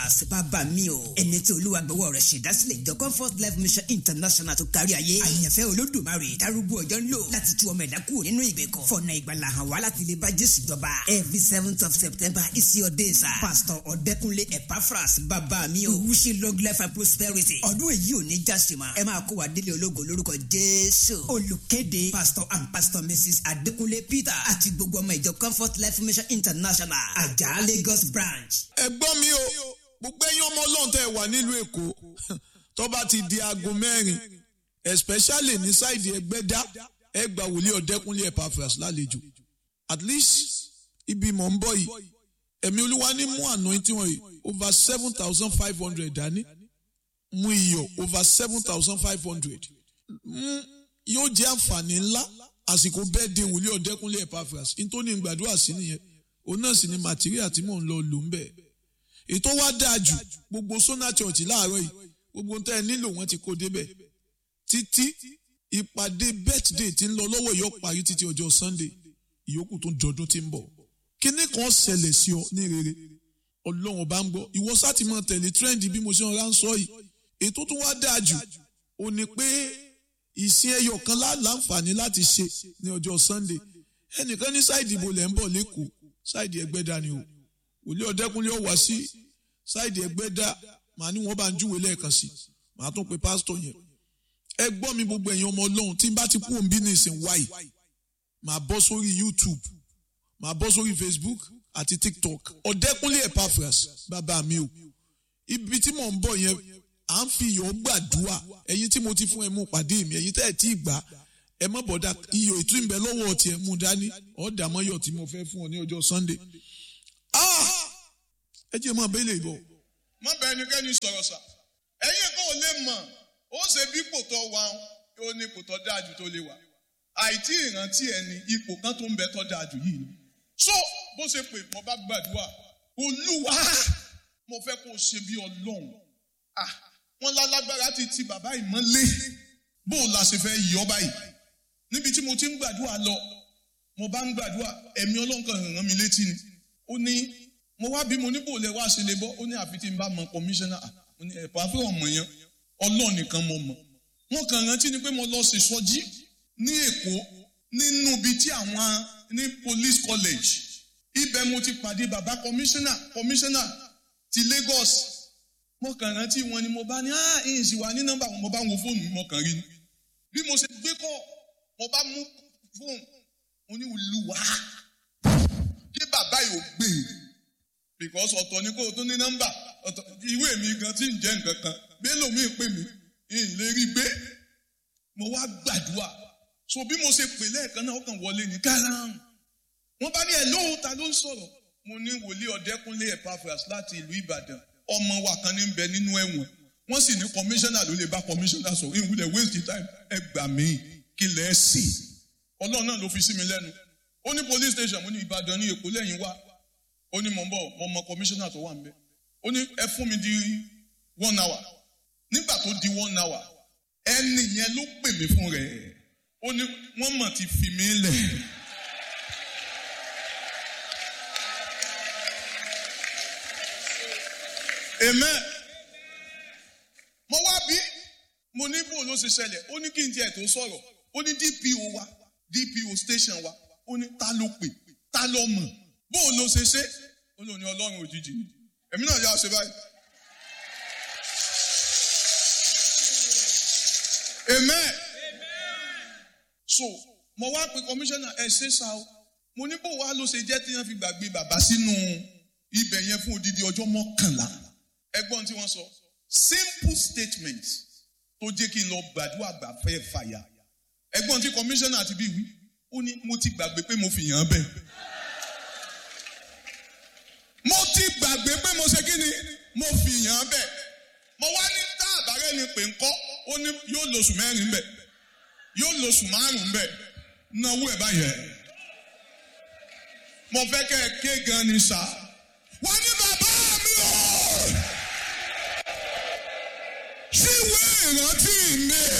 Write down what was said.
Epaphras bàbá mi o ẹni tí olúwa gbọ́wọ́ rẹ̀ ṣèdásílẹ̀ ìjọ Comfort Life Mission International tó kárí ayé àyànfẹ́ olódùmarè darúgbó ọjọ́ ń lò láti tú ọmọ ẹ̀dá kúrò nínú ìgbèkùn fọ̀nà ìgbàlà hàn wá láti lè bá Jésù jọba every seventh of September is your day sir Pastor Ọ̀dẹ́kunlé Epaphras bàbá mi o wish you long life and prosperity ọdún èyí ò ní jásìmọ̀ ẹ máa kó wa délé ológo lórúkọ Jésù olùkéde Pastor and Pastor Mrs. Adékúnlé Peter àti gbogbo ọmọ ìjọ Comfort Life Mission International àjà Lagos branch. ẹ̀gbọ́n mi o gbogbo ẹ̀yin ọmọ ọlọ́run tẹ́ ẹ wà nílùú èkó tó bá ti di aago mẹ́rin especially ní sáìdì ẹgbẹ́dá ẹ gba wòlíì ọ̀dẹ́kúnlé Epaphras lálejò at least ibi mọ̀ ń bọ̀ yìí ẹ̀mí olúwa ní mú anointing wọ̀nyí over seven thousand five hundred dání mú iyọ̀ over seven thousand five hundred yóò jẹ́ àǹfààní ńlá àsìkò bẹ́ẹ̀ de wòlíì ọ̀dẹ́kúnlé Epaphras nítorí gbàdúrà sí nìyẹn òun náà sì ni material tí mò ń lọ lò ń bẹ̀ ètò wa dáa jù gbogbo Sona Church láàárọ̀ yìí gbogbo tẹ́ ẹ nílò wọ́n ti kó débẹ̀ títí ìpàdé birthday tí ń lọ lọ́wọ́ yóò parí títí ọjọ́ Sunday ìyókù tó ń jọdún tí ń bọ̀ kíní kan ṣẹlẹ̀ sí ọ ní rere ọlọ́run bá ń gbọ́ ìwọ sáti máa tẹ̀lé trend bí mo ṣe ń ránṣọ́ yìí ètò tó wá dáa jù ó ní pé ìsìn ẹyọ kan láǹfààní láti ṣe ní ọjọ́ Sunday ẹnìkan ní sáìdì ìbò lẹ́ ń bọ̀ lẹ́kọ̀ọ́ sáìdì ẹgbẹ́dá ni o wòlíì ọ̀dẹ́kunlé ọ̀wá sí sáìdì ẹgbẹ́dá màá ní wọ́n bá ń júwe lẹ́ẹ̀kan sí màá tún pe pásítọ̀ yẹn ẹ gbọ́ mi gbogbo ẹ̀yin ọmọ ọlọ́run tí n bá ti kú òǹbí ní ìsìn wáyì màá bọ́ sórí YouTube màá bọ́ sórí Facebook àti TikTok ọ̀dẹ́kunlé Epaphras bàbá mi o ibi tí mò ń bọ̀ yẹn à ń fi iyọ̀ gbàdúrà ẹ̀yin tí mo ti fún ẹ mú pàdé mi ẹ̀yin tẹ́ ẹ̀ tí ì gbà ẹ mọ̀ bọ̀dá iyọ̀ ètò ìbẹ̀ lọ́wọ́ tiẹ̀ mú dání ọ̀dà mọ́yọ̀ tí mo fẹ́ fún ọ ní ọjọ́ Sunday ẹ jẹ́ mọ́ abẹ́lé ìbọ̀. má bẹ ẹnikẹ́ni sọ̀rọ̀ sà ẹ̀yin kan ò lè mọ̀ ó ṣe bí ipò tó wà ó ní ipò tó dáa jù tó lè wà àìtí ìrántí ẹni ipò kan tó ń bẹ tó dáa jù yìí ni. so bó ṣe pè mo bá gbàdúrà olúwa mo fẹ́ kó o ṣe bí ọlọ́run ah wọ́n lálágbára ti ti bàbá ìmọ̀lé bó o la ṣe fẹ́ yọ báyìí níbi tí mo ti ń gbàdúrà lọ mo bá ń gbàdúrà ẹ̀mí ọlọ́run kan ràn mí létí ni ó ní mo wá bí mo ní bò lẹ wá ṣe lè bọ́ ó ní àfi tí n bá mọ kọmíṣánná mo ní ẹ̀pọ̀ àfẹ́ ọmọ yẹn ọlọ́run nìkan mo mọ̀ wọn kàn rántí ni pé mo lọ ṣèṣọjí ní èkó nínú ibi tí àwọn ní police college ibẹ̀ mo ti pàdé bàbá kọmíṣánná kọmíṣánná ti Lagos mo kàn rántí wọn ni mo bá ní ah ìyìn sì wà ní nọ́mbà wọn mo bá wo fóònù mi mo kàn rí ni bí mo ṣe gbé kọ mo bá mú fóònù mo ní olúwa kí bàbá yìí ò gbé e because ọ̀tọ̀ ni kó o tún ní nọ́mbà ọ̀tọ̀ ìwé mi gan tí ń jẹ́ nǹkan kan bí lómi pè mí ń lè rí gbé mo wá gbàdúrà so bí mo ṣe pè lẹ́ẹ̀kan náà ó kàn wọlé ní kárán wọ́n bá ní ẹ̀ lóhùn ta ló ń sọ̀rọ̀ mo ní wòlíì ọ̀dẹ́kúnlé Epaphras láti ìlú Ìbàdàn ọmọ wa kan ní bẹ nínú ẹ̀wọ̀n wọ́n sì ní kọmíṣánná ló lè bá kọmíṣánná sọ ìwúlẹ̀ waste time ẹ gbà mí kí lẹ̀ ẹ́ sì ọlọ́run náà ló fi sí mi lẹ́nu ó ní police station mo ní Ìbàdàn ní Èkó lẹ́yìn wá ó ní mò ń bọ̀ mo mọ kọmíṣánná tó wà ń bẹ̀ ó ní ẹ fún mi di one hour nígbà tó di one hour ẹni yẹn ló pè mí fún rẹ̀ ó ní wọ́n mọ̀ ti fi mí lẹ̀. amen mo wá bí mo ní bò ló ṣe ṣẹlẹ̀ ó ní kí n tiẹ̀ tó sọ̀rọ̀ ó ní DPO wa DPO station wa ó ní ta ló pè ta ló mọ̀ bó ló ṣe ṣe ó lò ní ọlọ́run òjijì èmi náà yà ṣe báyìí. amen. so mo wá pe kọmíṣánná ẹ ṣe sá o mo ní bó wá ló ṣe jẹ́ tí wọ́n fi gbàgbé bàbá sínú ibẹ̀ yẹn fún odidi ọjọ́ mọ́kànlá ẹgbọ́n tí wọ́n sọ simple statement tó jẹ́ kí n lọ gbàdúrà gbà fẹ́ fàyà ẹgbọ́n tí kọmíṣánná ti bí wí ó ní mo ti gbàgbé pé mo fi yàn án bẹ́ẹ̀ mo ti gbàgbé pé mo ṣe kí ni mo fi yàn án bẹ́ẹ̀ mo wá ní tá àbárẹ́ ni pé ńkọ́ ó ní yóò lóṣù mẹ́rin bẹ́ẹ̀ yóò lóṣù márùn-ún bẹ́ẹ̀ náwó ẹ̀ báyẹn mo fẹ́ kẹ́ ẹ ké gan ni sá wọ́n ní bàbá mi o síwèé ìrántí mi.